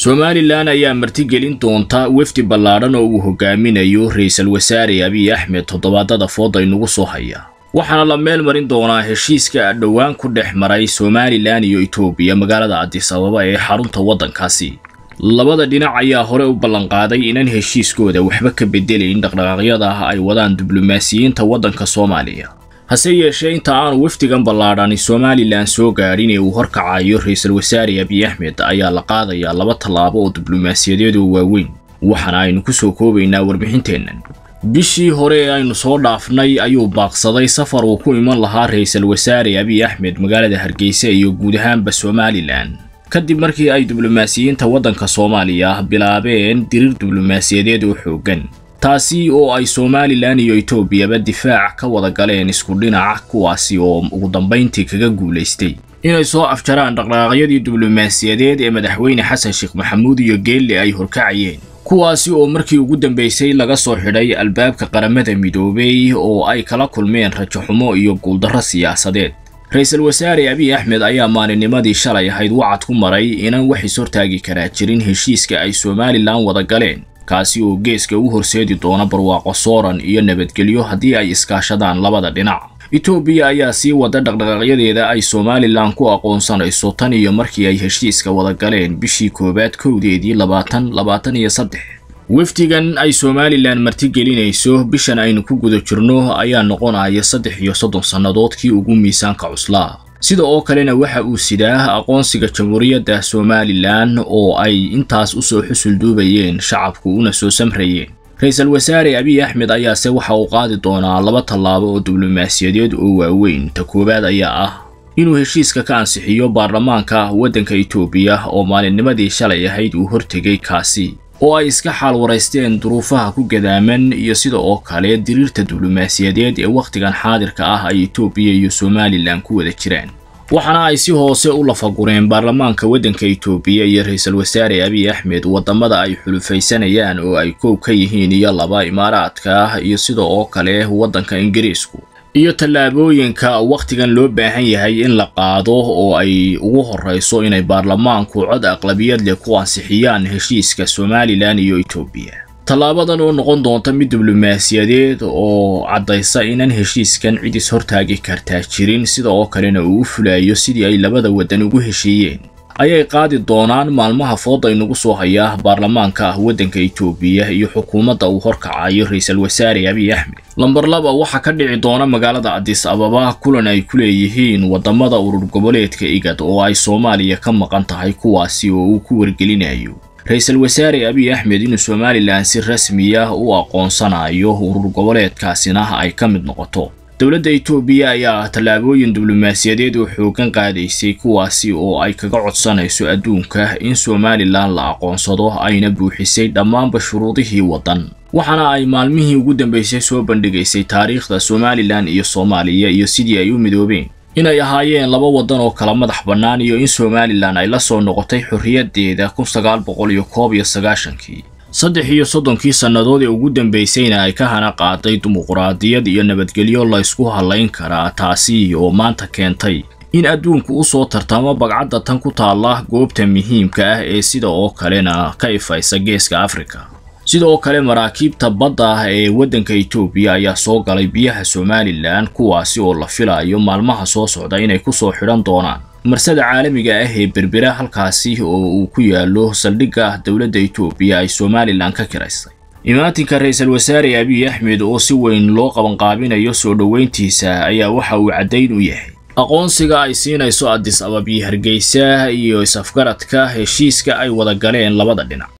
somalilan ayaa martigelin doonta wefdi ballaadhan oo uu hogaaminayo ra-iisul wasaare abiy axmed toddobaadada fooda inugu soo haya waxaana la meel marin doonaa heshiiska dhowaan ku dhex maray somalilan iyo etoobiya magaalada adis ababa ee xarunta waddankaasi labada dhinac ayaa hore u ballanqaaday inaan heshiiskooda waxba ka bedelayn dhaqdhaqaaqyada ah ay wadaan diblomaasiyiinta waddanka soomaaliya hase yeeshee inta aanu wafdigan ballaadhani somalilan soo gaadhin ee uu horkacayo ra-iisul wasaare abiy axmed ayaa la qaadayaa laba tallaabo oo diblomaasiyadeed oo waaweyn waxaana aynu ku soo koobaynaa warbixinteennan bishii hore ee aynu soo dhaafnay ayuu baaqsaday safar uu ku iman lahaa ra-iisul wasaare abiy axmed magaalada hargeysa iyo guud ahaanba somalilan kadib markii ay diblomaasiyiinta waddanka soomaaliya bilaabeen diriir diblomaasiyadeed oo xooggan taasi oo ay somalilan iyo etoobiyaba difaac ka wada galeen isku dhinaca kuwaasi oo ugu dambayntii kaga guulaystay inay soo afjaraan dhaqdhaqaaqyadii diblomaasiyadeed ee madaxweyne xasan sheekh maxamuud iyo geelle ay horkacayeen kuwaasi oo markii ugu dambaysay laga soo xidhay albaabka qaramada midoobey oo ay kala kulmeen rajaxumo iyo guuldarro siyaasadeed ra-iisul wasaare abiy axmed ayaa maalinnimadii shalay ahayd wacad ku maray inaan wax is hortaagi karaa jirin heshiiska ay somalilan wada galeen kaasi oo geeska u horseedi doona barwaaqo sooran iyo nabadgelyo haddii ay iskaashadaan labada dhinac etoobiya ayaa sii wada dhaqdhaqaaqyadeeda ay somalilan ku aqoonsanayso tan iyo markii ay heshiiska wada galeen bishii koowaad kowdeedii labaatan labaatan iyo saddex wafdigan ay somalilan martigelinayso bishan aynu ku guda jirno ayaa noqonaya saddex iyo soddon sannadoodkii ugu miisaanka cuslaa sida oo kalena waxa uu sidaa aqoonsiga jamhuuriyadda somalilan oo ay intaas usoo xusul duubayeen shacabku una soo samrayeen ra-iisul wasaare abiy axmed ayaase waxa uu qaadi doonaa laba tallaabo oo diblomaasiyadeed oo waaweyn ta koowaad ayaa ah inuu heshiiska ka ansixiyo baarlamaanka waddanka etoobiya oo maalinnimadii shalay ahayd uu hortegay kaasi oo ay iska xaal waraysteen duruufaha ku gadaaman iyo sida oo kale diriirta diblomaasiyadeed ee wakhtigan xaadirka ah ay etoobiya iyo somalilan ku wada jiraan waxaana ay si hoose u lafagureen baarlamaanka waddanka etoobiya iyo ra-iisul wasaare abiy axmed waddamada ay xulufaysanayaan oo ay koob ka yihiin iyo laba imaaraadka ah iyo sida oo kale waddanka ingiriisku iyo tallaabooyinka wakhtigan loo baahan yahay in la qaado oo ay ugu horrayso inay baarlamaanku cod aqlabiyad leh ku ansixiyaan heshiiska somalilan iyo etoobiya tallaabadan oo noqon doonta mid diblomaasiyadeed oo caddaysa inaan heshiiskan cid is hortaagi kartaa jirin sida oo kalena uu u fulayo sidii ay labada waddan ugu heshiiyeen ayay qaadi doonaan maalmaha fooda inugu soo haya baarlamaanka ah waddanka etoobiya iyo xukuumadda uu horkacayo ra-iisul wasaare abiy axmed lamber laba waxaa ka dhici doona magaalada adis ababa kulan ay ku leeyihiin waddamada urur goboleedka igad oo ay soomaaliya ka maqan tahay kuwaasi oo uu ku wargelinayo ra-iisul wasaare abiy axmed inuu somalilan si rasmiya u aqoonsanayo urur goboleedkaasina ay ka mid noqoto dowladda etoobiya ayaa tallaabooyin diblomaasiyadeed oo xooggan qaadaysay kuwaasi oo ay kaga codsanayso adduunka in somalilan la aqoonsado ayna buuxisay dhammaanba shuruudihii waddan waxaana ay maalmihii ugu dambaysay soo bandhigaysay taariikhda somalilan iyo soomaaliya iyo sidii ay u midoobeen inay ahaayeen laba waddan oo kala madax bannaan iyo in somalilan ay la soo noqotay xorriyaddeeda kun sagaal boqol iyo koob iyo sagaashankii saddex iyo soddonkii sannadood ee ugu dambaysayna ay ka hana qaaday dimuquraadiyad iyo nabadgelyo la ysku hallayn karaa taasi oo maanta keentay in adduunku u soo tartamo bagcadda tan ku taalla goobta muhiimka ah ee sida oo kalena ka ifaysa geeska afrika sida oo kale maraakiibta badda ah ee waddanka etoobiya ayaa soo galay biyaha somalilan kuwaasi oo la filayo maalmaha soo socda inay ku soo xidhan doonaan marsada caalamiga ah ee berbera halkaasi oo uu ku yaalo saldhigga dowladda etoobiya ay somalilan ka kiraystay imaatinka ra-iisul wasaare abiy axmed oo si weyn loo qabanqaabinayo soo dhoweyntiisa ayaa waxa uu caddayn u yahay aqoonsiga ay siinayso adis ababiyo hargeysa iyo is-afgaradka heshiiska ay wada galeen labada dhinac